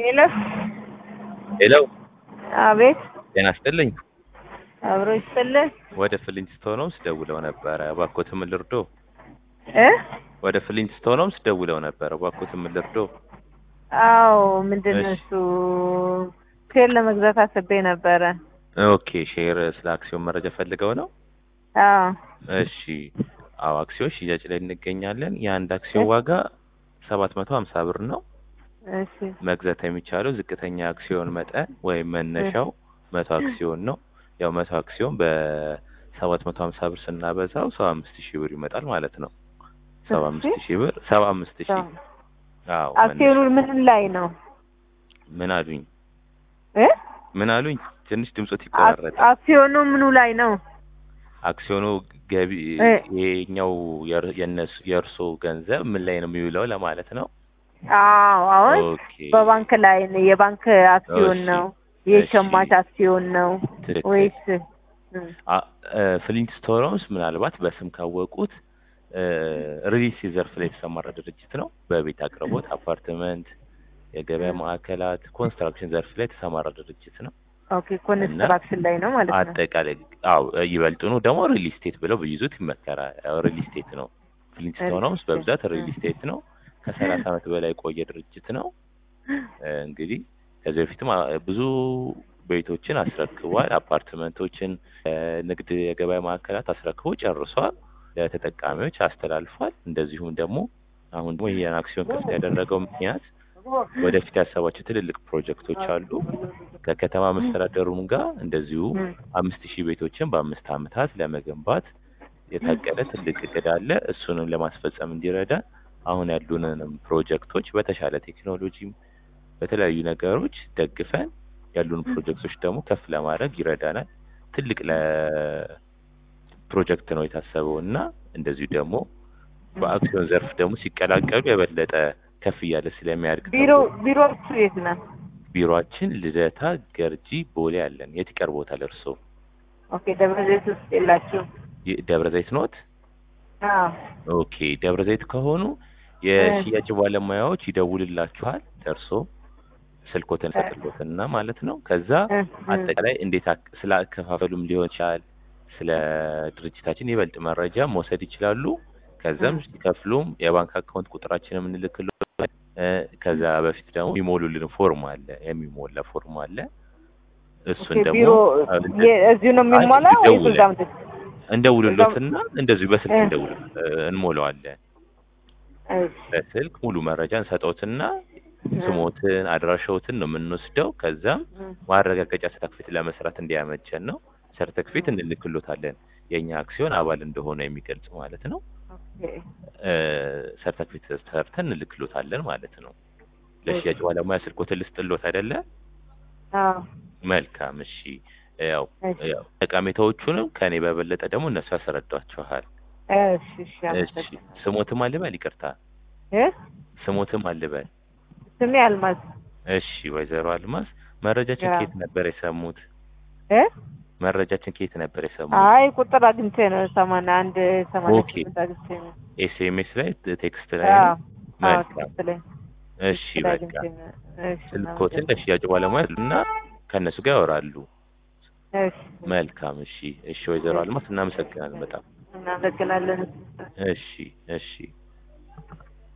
ሄሎ ሄሎ አቤት ጤና ይስጥልኝ። አብሮ ይስጥልህ ወደ ፍሊንትስቶን ሆምስ ደውለው ነበረ እባክዎትን ምን ልርዶ? እ ወደ ፍሊንትስቶን ሆምስ ደውለው ነበረ እባክዎትን ምን ልርዶ? አዎ ምንድን ነው እሺ። እሱ ሼር ለመግዛት አስቤ ነበረ ኦኬ ሼር ስለ አክሲዮን መረጃ ፈልገው ነው? አዎ እሺ አዎ አክሲዮን ሽያጭ ላይ እንገኛለን። የአንድ አክሲዮን እሺ። ዋጋ ሰባት መቶ ሀምሳ ብር ነው። እሺ መግዛት የሚቻለው ዝቅተኛ አክሲዮን መጠን ወይም መነሻው መቶ አክሲዮን ነው። ያው መቶ አክሲዮን በሰባት መቶ ሀምሳ ብር ስናበዛው ሰባ አምስት ሺህ ብር ይመጣል ማለት ነው። ሰባ አምስት ሺህ ብር ሰባ አምስት ሺህ አዎ አክሲዮኑ ምን ላይ ነው ምን አሉኝ እ ምን አሉኝ? ትንሽ ድምጾት አክ- ይቆራረጣል። አክሲዮኑ ምኑ ላይ ነው አክሲዮኑ ገቢ እ ይሄኛው የር- የነሱ የእርሶ ገንዘብ ምን ላይ ነው የሚውለው ለማለት ነው። አዎ አሁን ኦኬ በባንክ ላይ ነው የባንክ አክሲዮን እሺ፣ ነው እሺ። የሸማች አክሲዮን ነው ትክክል። ወይስ እ፣ አ- እ፣ ፍሊንትስቶን ሆምስ ምናልባት በስም ካወቁት ሪሊስ ዘርፍ ላይ የተሰማራ ድርጅት ነው። በቤት አቅርቦት፣ አፓርትመንት፣ የገበያ እ። ማዕከላት፣ ኮንስትራክሽን ዘርፍ ላይ የተሰማራ ድርጅት ነው። ኦኬ ኮንስትራክሽን ላይ ነው ማለት ነው አጠቃላይ አው ይበልጡኑ ደግሞ ሪል ስቴት ብለው ቢይዙት ይመከራል። ያው ሪል ስቴት ነው። ፍሊንትስቶን ሆምስ በብዛት ሪል ስቴት ነው። ከሰላሳ ዓመት በላይ የቆየ ድርጅት ነው። እ፣ እንግዲህ ከዚህ በፊትም አ- ብዙ ቤቶችን አስረክቧል። አፓርትመንቶችን፣ እ፣ ንግድ የገበያ ማዕከላት አስረክቦ ጨርሷል። ለተጠቃሚዎች አስተላልፏል። እንደዚሁም ደግሞ አሁን ደግሞ ይህን አክሲዮን ክፍት ያደረገው ምክንያት ወደፊት ያሰባቸው ትልልቅ ፕሮጀክቶች አሉ። ከከተማ መስተዳደሩም ጋር እንደዚሁ እ፣ አምስት ሺህ ቤቶችን በአምስት ዓመታት ለመገንባት የታቀደ ትልቅ እቅድ አለ። እሱንም ለማስፈጸም እንዲረዳ አሁን ያሉንንም ፕሮጀክቶች በተሻለ ቴክኖሎጂም በተለያዩ ነገሮች ደግፈን ያሉን ፕሮጀክቶች ደግሞ ከፍ ለማድረግ ይረዳናል። ትልቅ ለፕሮጀክት ነው የታሰበው እና እንደዚሁ ደግሞ በአክሲዮን ዘርፍ ደግሞ ሲቀላቀሉ የበለጠ ከፍ እያለ ስለሚያድግ ቢሮ ተብሎ ቢሮዎቹ የት ነው ቢሮአችን ልደታ፣ ገርጂ፣ ቦሌ አለን። የት ይቀርቦታል እርስዎ? ኦኬ ደብረ ዘይት ውስጥ የላችሁም ይ- ደብረ ዘይት ኖት? አዎ ኦኬ ደብረ ዘይት ከሆኑ የሽያጭ ባለሙያዎች ይደውልላችኋል። ደርሶ ስልኮትን ሰጥሎትና ማለት ነው። ከዛ እ፣ እ፣ አጠቃላይ እንዴት አክ- ስለ አከፋፈሉም ሊሆን ይችላል፣ ስለ ድርጅታችን ይበልጥ መረጃ መውሰድ ይችላሉ። ከዛም እ። ሲከፍሉም የባንክ አካውንት ቁጥራችንን የምንልክሎ ከዛ በፊት ደግሞ የሚሞሉልን ፎርም አለ፣ የሚሞላ ፎርም አለ። እሱን ኦኬ ደግሞ ቢሮ የ- እዚሁ ነው የሚሞላው አይ፣ ወይስ እዛም ድ- እንደውልሎትና እንደዚሁ በስልክ እ። እንደውል እንሞላዋለን። እሺ፣ በስልክ ሙሉ መረጃ እንሰጠውትና እ፣ ስሞትን አድራሻዎትን ነው የምንወስደው። ከዛም እ፣ ማረጋገጫ ሰርተክፌት ለመስራት እንዲያመቸን ነው ሰርተክፌት እንልክሎታለን። የእኛ አክሲዮን አባል እንደሆነ የሚገልጽ ማለት ነው። ኦኬ፣ ሰርተክፌት ሰርተን እንልክሎታለን ማለት ነው። ለሽያጭ ባለሙያ ስልኮትን ልስጥሎት አይደለ? አዎ፣ መልካም እሺ። ያው እሺ፣ ያው ጠቀሜታዎቹንም ከኔ በበለጠ ደግሞ እነሱ ያስረዷችኋል። እሺ፣ እሺ፣ እሺ አመሰግናለሁ። ስሞትም አልበል፣ ይቅርታ እ? ስሞትም አልበል። ስሜ አልማዝ እሺ ወይዘሮ አልማዝ መረጃችን ያ። ከየት ነበር የሰሙት? እ? መረጃችን ከየት ነበር የሰሙት? አይ ቁጥር አግኝቼ ነው ሰማንያ አንድ ሰማንያ ኦኬ። ስምንት አግኝቼ ነው ኤስኤምኤስ ላይ ቴክስት ላይ አዎ፣ ነው? አዎ፣ መልካም ትክክለኛ እሺ ትክክል በቃ አግኝቼ ነው። እሺ፣ ስልኮትን እናመሰግናለን። ለሽያጭ ባለሙያ እና ከእነሱ ጋር ያወራሉ። እሺ፣ መልካም እሺ እሺ ወይዘሮ አልማዝ እናመሰግናለን በጣም እናመሰግናለን። እሺ እሺ